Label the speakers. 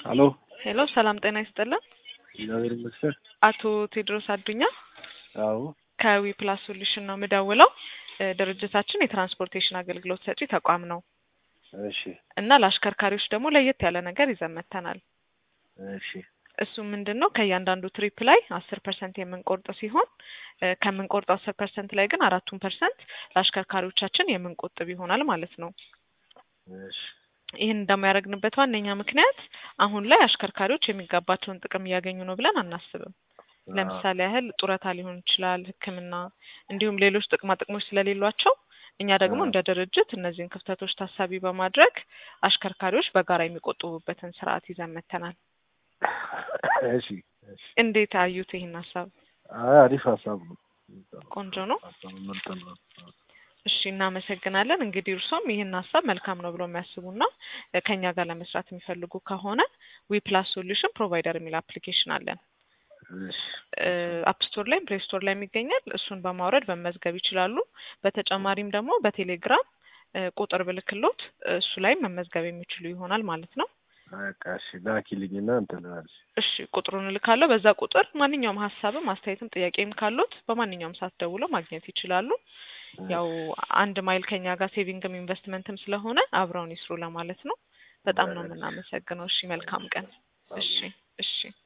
Speaker 1: ሀሎ
Speaker 2: ሄሎ ሰላም ጤና ይስጥልን።
Speaker 1: እግዚአብሔር ይመስገን።
Speaker 2: አቶ ቴድሮስ አዱኛ
Speaker 1: አዎ
Speaker 2: ከዊ ፕላስ ሶሉሽን ነው የምደውለው። እ ድርጅታችን የትራንስፖርቴሽን አገልግሎት ሰጪ ተቋም ነው
Speaker 1: እሺ
Speaker 2: እና ለአሽከርካሪዎች ደግሞ ለየት ያለ ነገር ይዘን መጥተናል።
Speaker 1: እሺ
Speaker 2: እሱ ምንድን ነው ከእያንዳንዱ ትሪፕ ላይ አስር ፐርሰንት የምንቆርጥ ሲሆን እ ከምንቆርጠው አስር ፐርሰንት ላይ ግን አራቱን ፐርሰንት ለአሽከርካሪዎቻችን የምንቆጥብ ይሆናል ማለት ነው።
Speaker 1: እሺ
Speaker 2: ይህን እንደሚያደርግንበት ዋነኛ ምክንያት አሁን ላይ አሽከርካሪዎች የሚገባቸውን ጥቅም እያገኙ ነው ብለን አናስብም። ለምሳሌ ያህል ጡረታ ሊሆን ይችላል፣ ሕክምና እንዲሁም ሌሎች ጥቅማ ጥቅሞች ስለሌሏቸው እኛ ደግሞ
Speaker 1: አዎ።
Speaker 2: እንደ ድርጅት እነዚህን ክፍተቶች ታሳቢ በማድረግ አሽከርካሪዎች በጋራ የሚቆጥቡበትን ስርዓት ይዘን መጥተናል።
Speaker 1: እሺ እሺ
Speaker 2: እንዴት አዩት ይህን ሀሳብ?
Speaker 1: አይ አሪፍ ሀሳብ ነው።
Speaker 2: ቆንጆ ነው።
Speaker 1: ሀሳቡ ምርጥ ነው።
Speaker 2: እሺ እናመሰግናለን። እንግዲህ እርሶም ይህን ሀሳብ መልካም ነው ብሎ የሚያስቡና እ ከኛ ጋር ለመስራት የሚፈልጉ ከሆነ ዊ ፕላስ ሶሉሽን ፕሮቫይደር የሚል አፕሊኬሽን አለን።
Speaker 1: እሺ
Speaker 2: አፕ ስቶር ላይም ፕሌይ ስቶር ላይም ይገኛል። እሱን በማውረድ መመዝገብ ይችላሉ። በተጨማሪም ደግሞ በቴሌግራም እ ቁጥር ብልክሎት እሱ ላይም መመዝገብ የሚችሉ ይሆናል ማለት ነው።
Speaker 1: በቃ እሺ ላኪልኝና እንትን እላለሁ።
Speaker 2: እሺ ቁጥሩን እልካለሁ። በዛ ቁጥር ማንኛውም ሀሳብም አስተያየትም ጥያቄም ካሉት በማንኛውም ሰዓት ደውለው ማግኘት ይችላሉ። ያው አንድ ማይል ከኛ ጋር ሴቪንግም ኢንቨስትመንትም ስለሆነ አብረውን ይስሩ ለማለት ነው። በጣም ነው የምናመሰግነው። እሺ መልካም ቀን። እሺ እሺ